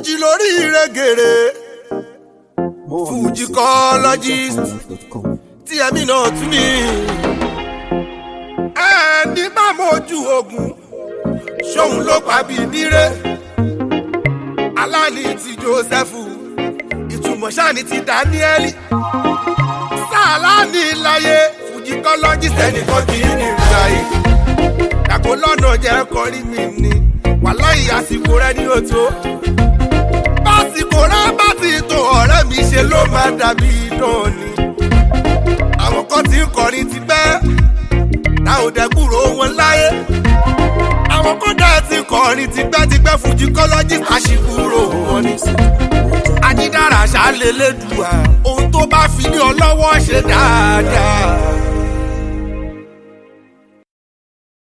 fújì lórí rẹ̀gẹ̀rẹ̀ fujicologist tí ẹ̀mí náà tún ní. ẹni bá mojú ogun ṣóun ló pa bíi dire aláàní ti jósẹ́fù ìtumọ̀ sáàní ti dáníẹ́lì sáàláàní láyé fujicologist ẹnìkan kì í ní ìrìnà yìí dàgbò lọ́nà jẹ́ kọrí mi ni wàláhì àsìkò rẹ ní òtó básìkò rẹ bá ti tó ọ̀rẹ́ mi ṣe ló máa dàbí idán ni àwọn kan ti ń kọrin ti pẹ́ ta ò dẹ́kúrò wọn láyé àwọn kan dẹ́ ti kọrin ti pẹ́ ti pẹ́ fujicologist àṣìkúrò wọn ni àjídára ṣàlélẹ́dùá ohun tó bá fi ní ọ lọ́wọ́ ṣe dáadáa